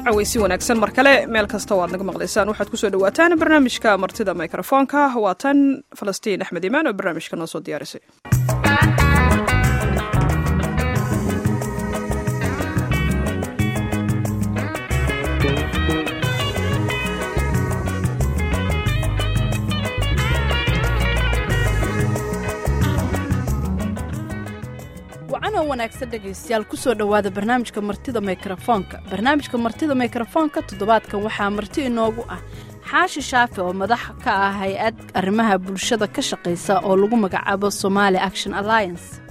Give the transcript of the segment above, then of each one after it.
caweysi wanaagsan mar kale meel kasta oo aad naga maqlaysaan waxaad kusoo dhawaataan barnaamijka martida mikrofoonka waa tan falastiin axmed imaan oo barnaamijka noo soo diyaarisay wacanoo wanaagsan dhegaystayaal kusoo dhowaada barnaamijka martida mikrofoonka barnaamijka martida mikrofoonka toddobaadkan waxaa marti inoogu ah xaashi shaafi oo madax ka ah hay-ad arrimaha bulshada ka shaqaysa oo lagu magacaabo somaali action alliance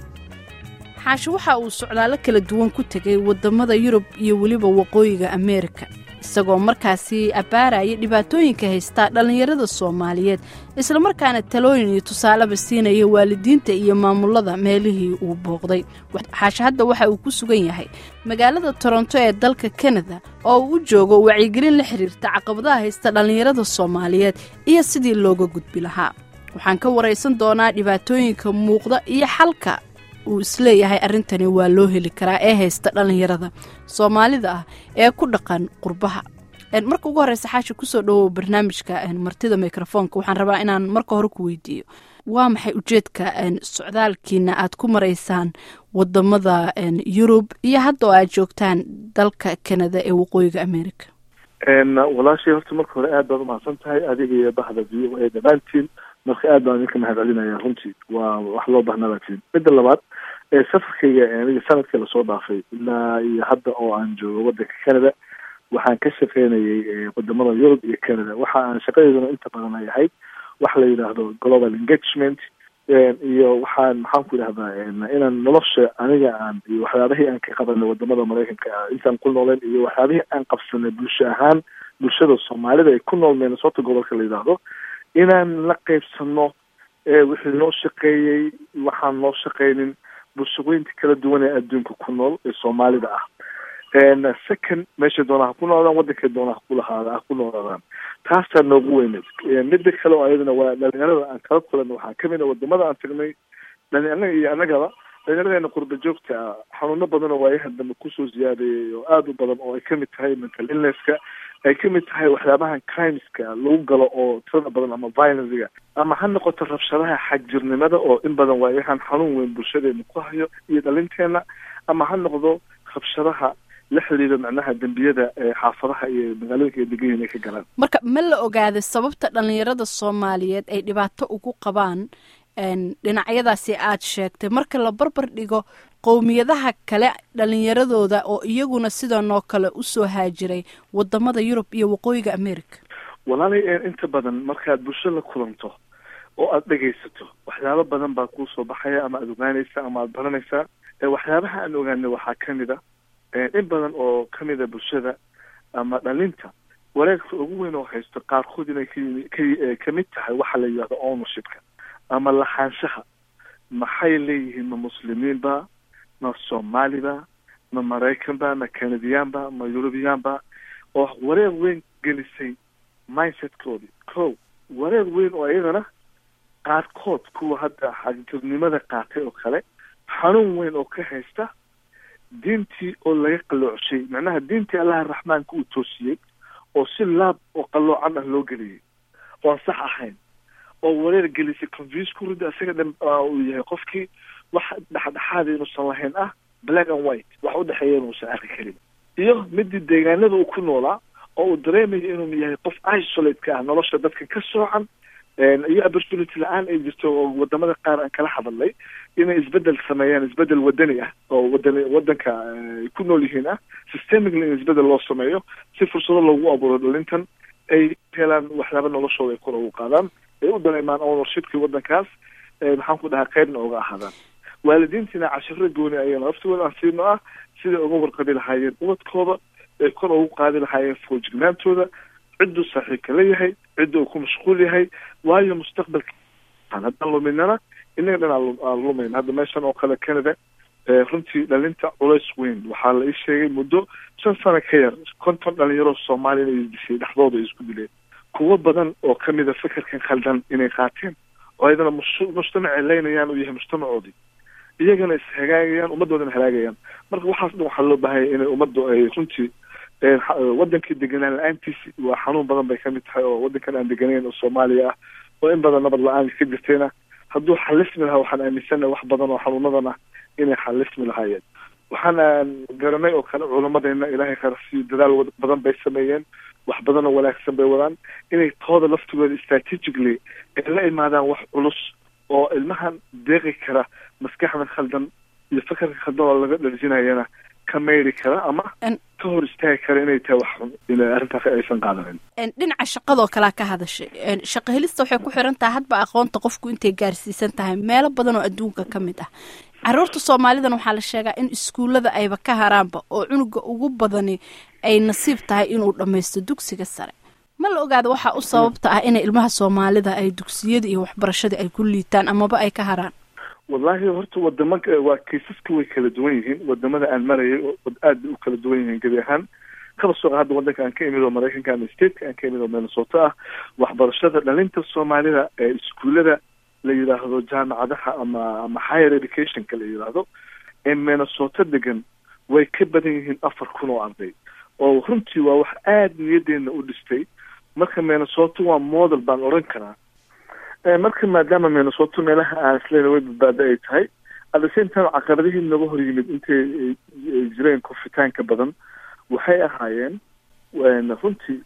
xaashi waxa uu socdaalo kala duwan ku tegay wadamada yurub iyo weliba waqooyiga ameerika isagoo markaasi abbaaraya dhibaatooyinka haystaa dhallinyarada soomaaliyeed islamarkaana talooyin iyo tusaaleba siinaya waalidiinta iyo maamulada meelihii uu booqday xaashi hadda waxa uu ku sugan yahay magaalada toronto ee dalka kanada oo uu u joogo wacyigelin la xiriirta caqabadaha haysta dhallinyarada soomaaliyeed iyo sidii looga gudbi lahaa waxaan ka waraysan doonaa dhibaatooyinka muuqda iyo xalka uu isleeyahay arrintani waa loo heli karaa ee haysta dhallinyarada soomaalida ah ee ku dhaqan qurbaha marka ugu horeysa xaashi kusoo dhawow barnaamijka martida mikrofoonka waxaan rabaa inaan marka hore ku weydiiyo waa maxay ujeedka socdaalkiina aad ku maraysaan wadamada yurub iyo hadda oo aad joogtaan dalka kanada ee waqooyiga america walaashay horta marka hore aad baad umahadsan tahay adiga iyo bahda v o a dhammaantiin marka aad baan idinka mahad celinaya runtii waa wax loo bahnabaatiin midda labaad safarkayga aniga sanadkii lasoo dhaafay ilaa iyo hadda oo aan joogo wadanka canada waxaan ka shaqeynayay wadamada yurub iyo canada waxa aan shaqadeeduna inta badan ay ahayd waxa la yidhaahdo global engagement iyo waxaan maxaan ku idhahdaa inaan nolosha aniga aan iyo waxyaabihii aan ka qabanay wadamada maraykanka intaan ku nooleen iyo waxyaabihii aan qabsanay bulsho ahaan bulshada soomaalida ay ku nool minnesota gobolka la yidhaahdo inaan la qaybsano wixii noo shaqeeyey waxaan noo shaqeynin bulshooyinka kala duwan ee adduunka ku nool ee soomaalida ah second meesha doona ha ku noolaadaan wadankay doona ha kulahaada ha ku noolaadaan taasaa noogu weyneed midda kale oo ayadana waa dhalinyarada aan kala kulanno waxaa kamid a wadamada aan tagnay dhalinyarada iyo annagaba dhalinyaradeenna qurba joogta ah xanuuno badan oo waayahan dambe kusoo ziyaadeeyay oo aada u badan oo ay kamid tahay mental illnesska ay kamid tahay waxyaabahan crimeska lagu galo oo tirada badan ama violencega ama ha noqoto rabshadaha xagjirnimada oo in badan waayahan xanuun weyn bulshadeena ku hayo iyo dhalinteena ama ha noqdo rabshadaha la xiriira macnaha dembiyada xaafadaha iyo magaalooyinka degayin ay ka galaan marka ma la ogaaday sababta dhallinyarada soomaaliyeed ay dhibaato ugu qabaan dhinacyadaasi aad sheegtay marka la barbar dhigo qowmiyadaha kale dhalinyaradooda oo iyaguna sidanoo kale usoo haajiray wadamada yurub iyo waqooyiga america walaalay inta badan markaad bulsho la kulanto oo aada dhegaysato waxyaabo badan baa kuusoo baxaya ama aada ogaanaysa ama aada baranaysaa waxyaabaha aan ogaanay waxaa kamid a in badan oo kamid a bulshada ama dhalinta wareegka ugu weyn oo haysto qaarkood inay ka kamid tahay waxa la yidhahdo ownershipka ama lahaanshaha maxay leeyihiin ma muslimiin ba ma soomaali ba ma maraykan ba ma canadiyan ba ma yurubiyan ba oo wareeg weyn gelisay mindsetkoodii ko wareeg weyn oo iyadana qaarkood kuwa hadda xagjirnimada qaatay oo kale xanuun weyn oo ka haysta diintii oo laga qaloocshay macnaha diintii allaha raxmaanka uu toosiyey oo si laab oo qaloocan ah loo geliyey oo aan sax ahayn oo wareer gelisay confuse ku rida isaga dhan uu yahay qofkii wax dhexdhexaada inuusan lahayn ah black and white wax udhexeeya inuusan arki karin iyo midii deegaanada uu ku noolaa oo uu dareemayo inuu yahay qof isolate ka ah nolosha dadka ka soocan iyo opportunity la-aan ay jirto oo wadamada qaar aan kala hadalnay inay isbedel sameeyaan isbedel wadani ah oo wadan wadanka ay ku nool yihiin ah systemically in isbedel loo sameeyo si fursado loogu abuuro dhalintan ay helaan waxyaaba noloshooda ay kor ugu qaadaan ay u dareemaan ownershipkii wadankaas maxaan ku dhahaa qeybna uga ahaadaan waalidiintiina cashiro gooni ayana laftooda aan siino ah siday uga warqabi lahaayeen ubadkooda ay kor ugu qaadi lahaayeen foojignaantooda cidduu saaxiibka la yahay cidda uu ku mashquul yahay waayo mustaqbalka haddaan luminana inaga dhan aan lumayn hadda meeshan oo kale canada runtii dhalinta culays weyn waxaa la ii sheegay muddo shan sano ka yar konton dhalinyaro soomaaliya inay isdishay dhexdooda ay isku dileen kuwo badan oo kamida fikirkan khaldan inay qaateen oo ayadana mujtamacay leynayaan uu yahay mujtamacoodii iyagana ishagaagayaan ummaddoodana halaagayaan marka waxaas dhan waxaa loo baahanya inay ummaddu ay runtii wadankii deganaan la-aantiisi waa xanuun badan bay kamid tahay oo wadankan aan deganayn oo soomaaliya ah oo in badan nabad la-aan ka jirtayna hadduu xalismi lahaa waxaan aaminsanahay wax badan oo xanuunadan ah inay xalismi lahaayeen waxaan garanay oo kale culamadeena ilaahay kharasiyo dadaal badan bay sameeyeen wax badan oo wanaagsan bay wadaan inay tooda laftigooda strategically ay la imaadaan wax culus oo ilmahan deeqi kara maskaxda khaldan iyo fakarka khaldan oo laga dharjinayana ka mayri kara ama ka hor istaagi kara inay tahay wax xun in arrintaas aysan qaadanin dhinaca shaqadoo kalea ka hadashay shaqo helista waxay ku xiran tahay hadba aqoonta qofku intay gaarsiisan tahay meelo badan oo adduunka ka mid ah caruurta soomaalidan waxaa la sheegaa in iskuullada ayba ka haraanba oo cunuga ugu badani ay nasiib tahay inuu dhammaysto dugsiga sare ma la ogaada waxaa u sababta ah inay ilmaha soomaalida ay dugsiyada iyo waxbarashada ay ku liitaan amaba ay ka haraan wallahi horta wadama waa kaysaska way kala duwan yihiin wadamada aan marayay aad bay u kala duwan yihiin gebi ahaan kaba soo hadda wadanka aan ka imid oo maraykanka ama stateka aan ka imid oo minnesota ah waxbarashada dhalinta soomaalida ee iskuullada la yidhaahdo jaamacadaha ama ama higher educationka la yidhaahdo ee minnesota degan way ka badan yihiin afar kun oo arday oo runtii waa wax aada niyadeena u dhistay marka minnesota waa model baan odhan karaa marka maadaama minnesota meelaha aan isleena way badbaado ay tahay at the same time caqabadihii naga hor yimid intay jireen kufitaanka badan waxay ahaayeen runtii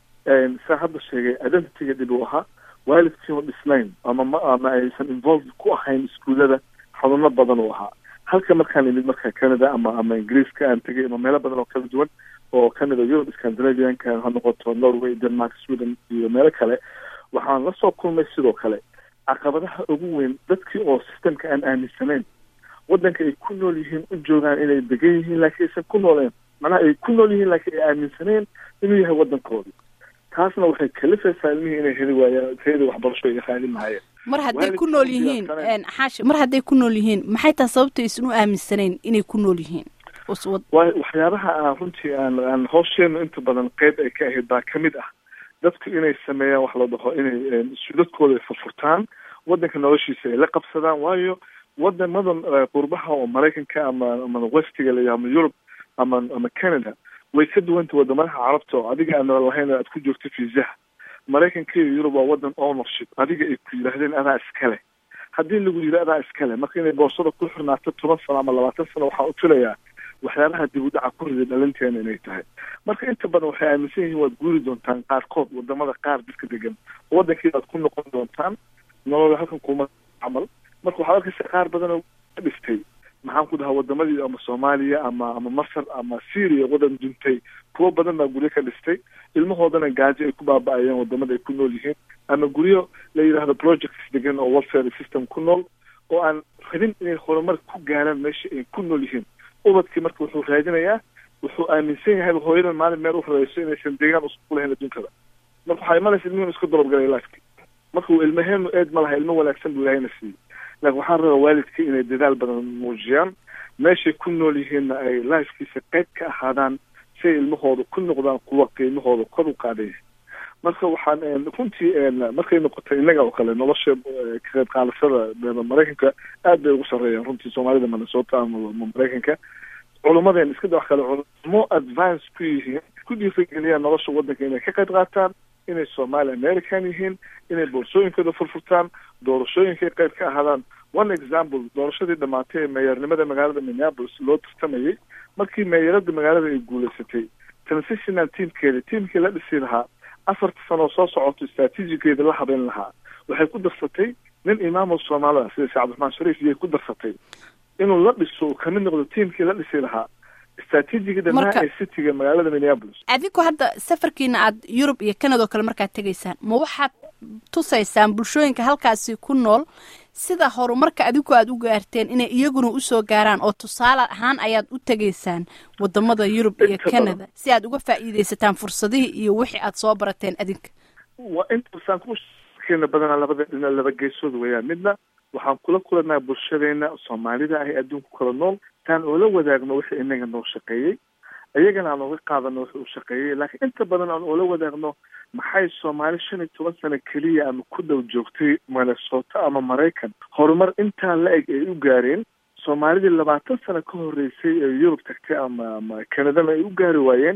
saa hadda sheegay identityga dib u ahaa waalidkiima dhisnayn ama ma ama aysan involved ku ahayn iskuullada xanuuno badan uu ahaa halka markaan imid marka canada ama ama ingiriiska aan tegay ama meelo badan oo kala duwan oo kamid a europe scandinavianka ha noqoto norway denmark sweden iyo meelo kale waxaan la soo kulmay sidoo kale caqabadaha ugu weyn dadkii oo systemka aan aaminsanayn waddanka ay ku nool yihiin u joogaan inay degan yihiin laakiin aysan ku nooleen macnaha ay ku nool yihiin laakiin ay aaminsaneen inuu yahay waddankoodi taasna waxay kalifaysaa ilmihii inay heli waayaan tayada waxbarasho ay raadin lahaayeen mar hadday ku nool yihiin xaashi mar hadday ku nool yihiin maxay tahay sababta aysan u aaminsanayn inay ku nool yihiin waay waxyaabaha aan runtii aan aan hoosheenu inta badan qeyb ay ka ahayd baa kamid ah dadku inay sameeyaan wax la dhaho inay sudadkooda ay furfurtaan waddanka noloshiisa ay la qabsadaan waayo wadamadan qurbaha oo maraykanka ama ama westiga la ama yurub ama ama canada way ka duwanta wadamadaha carabta oo adiga aan lahayn aad ku joogto fiisaha maraykanka iyo yurub waa wadan ownership adiga ay ku yidhaahdeen adaa iskale haddii lagu yidhi adaa iskale marka inay boorsada ku xirnaato toban sano ama labaatan sano waxaan ufilayaa waxyaabaha dib u dhaca ku riday dhalinteena inay tahay marka inta badan waxay aaminsan yihiin waad guuri doontaan qaarkood wadamada qaar dadka degan oo waddankii aad ku noqon doontaan nolol halkan kuma camal marka waxaad arkaysa qaar badan oo ka dhistay maxaan ku dhahaa wadamadii ama soomaaliya ama ama masar ama syria wadan duntay kuwo badan baa guryo ka dhistay ilmahoodana gaajo ay ku baaba-ayeen wadamada ay ku nool yihiin ama guryo la yidhaahdo projects degan oo welfare system ku nool oo aan rabin inay horumar ku gaaraan meesha ay ku nool yihiin ubadkii marka wuxuu raadinayaa wuxuu aaminsan yahay hooyadan maalin meel u rareyso inaysan deegaan usku lahayn adduunkada marka waxaa imanaysa ilmihin isku dalabgalay lifeki marka uu ilmaheenu eed ma laha ilmo wanaagsan buu ilahayna siiyey laakin waxaan rabaa waalidkii inay dadaal badan muujiyaan meeshay ku nool yihiinna ay lifekiisa qayb ka ahaadaan si ay ilmahooda ku noqdaan kuwa qiimahooda kor u qaaday marka waxaan runtii markay noqotay innaga oo kale nolosha ka qayb qaadashada maraykanka aad bay ugu sarreeyaan runtii soomaalida minnesota ama maraykanka culumadeen iska da wax kale culamo advance ku yihiin ku dhiirigeliyaan nolosha waddanka inay ka qayb qaataan inay somali american yihiin inay boorsooyinkooda furfurtaan doorashooyinkay qayb ka ahaadaan one example doorashadii dhamaatay ee meeyarnimada magaalada minneapolis loo tartamayay markii meeyarada magaalada ay guulaysatay transitional teamkeeda teamkii la dhisi lahaa afarta sanoo soo socoto strategigeeda la habeyn lahaa waxay ku darsatay nin imaamul soomaalida sida sheekh cabdiraxmaan shariif iyay ku darsatay inuu la dhiso uu kamid noqdo tiamkii la dhisi lahaa strategiga dhanaa ee cityga magaalada minneapolis adinku hadda safarkiina aad yurub iyo canada oo kale markaad tegaysaan ma waxaad tusaysaan bulshooyinka halkaasi ku nool sida horumarka adinku aad u gaarteen inay iyaguna usoo gaaraan oo tusaale ahaan ayaad u tegaysaan wadamada yurub iyo canada si aad uga faa'iidaysataan fursadihii iyo wixii aad soo barateen adinka waa intaasaan kukeena badanaa labada dhina laba geesood weeyaan midna waxaan kula kulanaa bulshadeena soomaalida ah ee adduunku kala nool taan oola wadaagno wixii inaga noo shaqeeyey iyagana aan oga qaadano wixii uu shaqeeyey laakiin inta badan aan oola wadaagno maxay soomaali shan iyo toban sano keliya ama ku dhow joogtay minnesota ama maraykan horumar intaa la eg ay u gaareen soomaalidii labaatan sano ka horreysay ee yurub tagtay ama ama canadana ay u gaari waayeen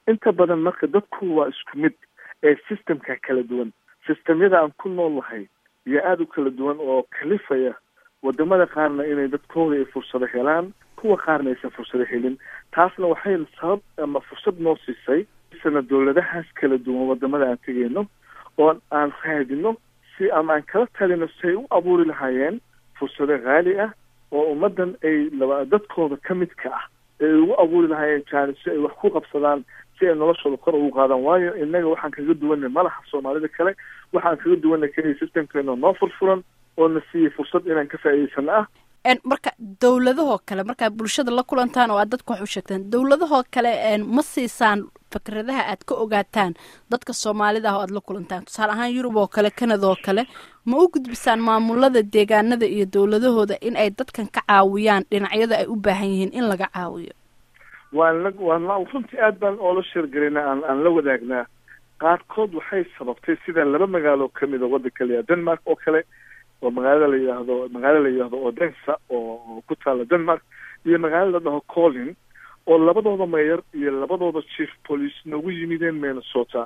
inta badan marka dadku waa isku mid ee systemka kala duwan systemyada aan ku nool lahay iyo aada u kala duwan oo kalifaya wadamada qaarna inay dadkooda ay fursado helaan kuwa qaarna aysan fursado helin taasna waxay sabab ama fursad noo siisay sana dowladahaas kala duwan wadamada aan tegeyno oo aan raadino si ama aan kala talino si ay u abuuri lahaayeen fursado haali ah oo ummadan ay laba dadkooda ka midka ah ay ugu abuuri lahaayeen jaani si ay wax ku qabsadaan si ay noloshooda kor ugu qaadaan waayo inaga waxaan kaga duwanay malaha soomaalida kale waxaan kaga duwanay keliya systemkeena noo furfuran oo na siiyey fursad inaan ka faa'iidaysano ah marka dowladahoo kale markaad bulshada la kulantaan oo aad dadka wax u sheegtaan dowladahoo kale ma siisaan fikradaha aad ka ogaataan dadka soomaalida ah oo aad la kulantaan tusaale ahaan yurub oo kale canada oo kale ma u gudbisaan maamulada deegaanada iyo dowladahooda in ay dadkan ka caawiyaan dhinacyada ay u baahan yihiin in laga caawiyo waan la waan la runtii aad baan oola sheergalaynaa aan aan la wadaagnaa qaarkood waxay sababtay sida laba magaalo kamid a waddanka la yihahdo denmark oo kale oo magaalada la yidhaahdo magaalo la yidhahdo odensa oo ku taala denmark iyo magaalo la dhaho colin oo labadooda mayor iyo labadooda chief police noogu yimideen minnesota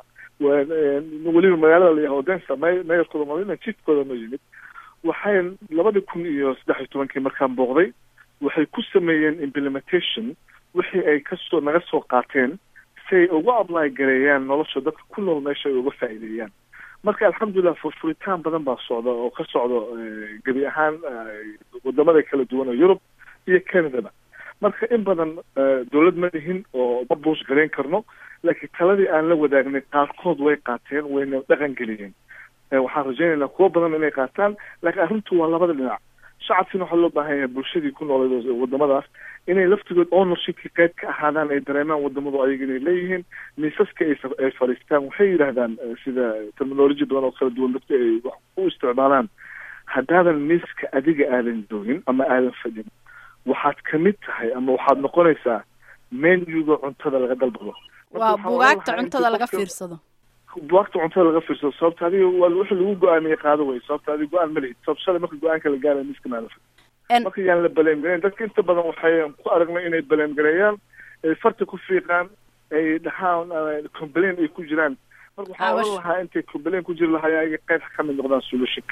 weliba magaalada la yidhahdo odensa mayorkooda malina chiefkooda noo yimid waxay labadii kun iyo saddex iyo tobankii markaan booqday waxay ku sameeyeen implementation wixii ay kasoo naga soo qaateen si ay ugu apply gareeyaan nolosha dadka ku nool meesha ay uga faa'iideeyaan marka alxamdulilah furfuritaan badan baa socda oo ka socdo gebi ahaan wadamada kala duwan oo yurub iyo canadaba marka in badan dowlad ma lihin oo ma buus garayn karno laakiin taladii aan la wadaagnay qaarkood way qaateen wayna dhaqan geliyeen waxaan rajaynaynaa kuwo badan inay qaataan laakiin arrintu waa labada dhinac shacabkiina waxaa loo baahan yahay bulshadii ku noolay wadamadaas inay laftigood ownershipki qayb ka ahaadaan ay dareemaan wadamadu ayaga inay leeyihiin miisaska ay fadhiistaan waxay yidhaahdaan sida terminology badan oo kala duwan dadku ay wax u isticmaalaan haddaadan miiska adiga aadan joogin ama aadan fadhin waxaad kamid tahay ama waxaad noqonaysaa menuga cuntada laga dalbado waa bugaagta cuntada laga fiirsado bugaagta cuntada laga fiirsado sababta adiga waa wixii lagu go-aamiyey qaado wey sababta adiga go-aan ma lihid sabab shalay marka go-aanka la gaaraya miiska maala fadhin marka yaan la baleem gareyn dadka inta badan waxay ku aragnay inay baleem gareeyaan ay farta ku fiiqaan ay dhahaan complain ay ku jiraan marka waxaa oran lahaa intay complain ku jiri lahaayeen ayaga qayb ka mid noqdaan solutionka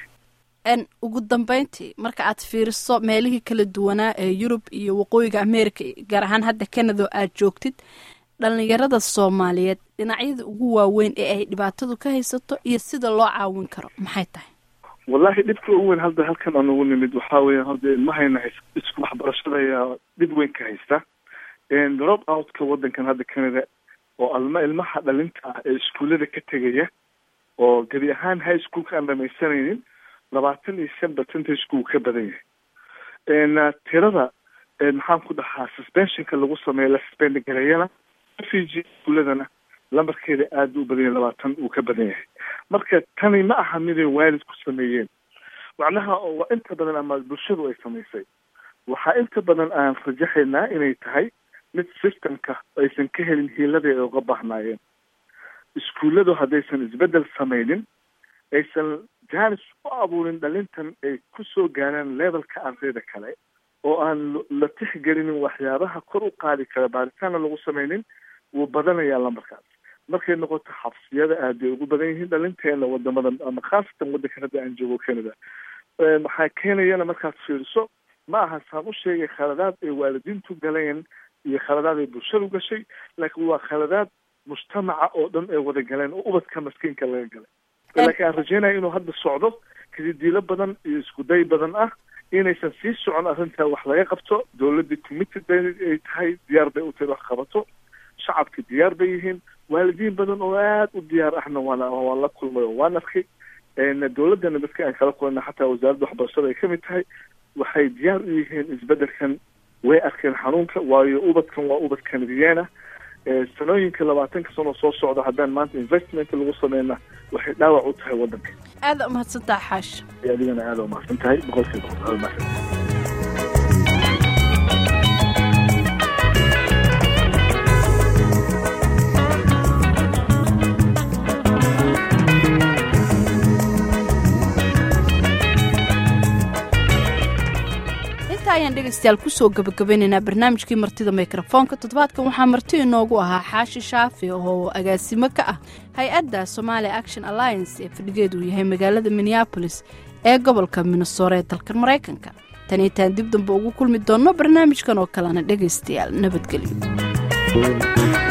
n ugu dambeyntii marka aad fiiriso meelihii kala duwanaa ee yurub iyo waqooyiga america gaar ahaan hadda canada aad joogtid dhalinyarada soomaaliyeed dhinacyada ugu waaweyn ee ay dhibaatadu ka haysato iyo sida loo caawin karo maxay tahay wallahi dhibka ugu weyn hadda halkan aan ugu nimid waxaa weya hadda ilmahayna hays isku waxbarashada ayaa dhib weyn ka haysta drop outka waddankan hadda canada oo alma ilmaha dhalinta ah ee iskuullada ka tegaya oo gebi ahaan high schoolka aan dhamaysanaynin labaatan iyo shan percentage uu ka badan yahay tirada maxaan ku dhahaa suspensionka lagu sameeya la suspend gareeyana refugee iskuuladana lambarkeeda aada u badan yahay labaatan uu ka badan yahay marka tani ma aha miday waalidku sameeyeen macnaha waa inta badan ama bulshadu ay samaysay waxaa inta badan aan rajaxaynaa inay tahay mid systemka aysan ka helin hiiladii ay uga baahnaayeen iskuulladu haddaysan isbeddel samaynin aysan jaanis u abuurin dhalintan ay ku soo gaaraan levelka ardayda kale oo aan la tixgelinin waxyaabaha kor u qaadi kara baaritaanna lagu samaynin wuu badanayaa lambarkaas markay noqoto xabsiyada aad bay ugu badan yihiin dhalinteena wadamadan ama khaasatan waddankan hadda aan joogo canada waxaa keenayana markaad fiiriso ma aha saan u sheegay khaladaad ay waalidiintu galeen iyo khaladaad ay bulshadu gashay laakiin waa khaladaad mujtamaca oo dhan ay wada galeen oo ubadka maskiinka laga galay laakiin aan rajeynaya inuu hadda socdo kadidiilo badan iyo iskuday badan ah inaysan sii socon arrintaa wax laga qabto dowladdii committed bay ay tahay diyaar bay u tahay wax qabato shacabka diyaar bay yihiin waalidiin badan oo aad u diyaar ahna waana waan la kulmay oo waan arkay dowladdana dadka aan kala kulana xataa wasaaradda waxbarashada ay kamid tahay waxay diyaar u yihiin isbeddelkan way arkeen xanuunka waayo ubadkan waa ubad kanadiyaana sanooyinka labaatanka sano soo socda haddaan maanta investment lagu sameyna waxay dhaawac u tahay waddanka aada umahadsantaha xaash adigana aada umahadsan tahay boqolkiiba boqol mahadsan ayaan dhegaystayaal kusoo gabagabaynaynaa barnaamijkii martida mikrofoonka toddobaadkan waxaa marti inoogu ahaa xaashi shaafi oo agaasimo ka ah hay-adda somalia action alliance ee fadhigeedu uu yahay magaalada minneabolis ee gobolka minnesore ee dalkan maraykanka tan itaan dib dambe ugu kulmi doonno barnaamijkan oo kalena dhegaystayaal nabadgelyo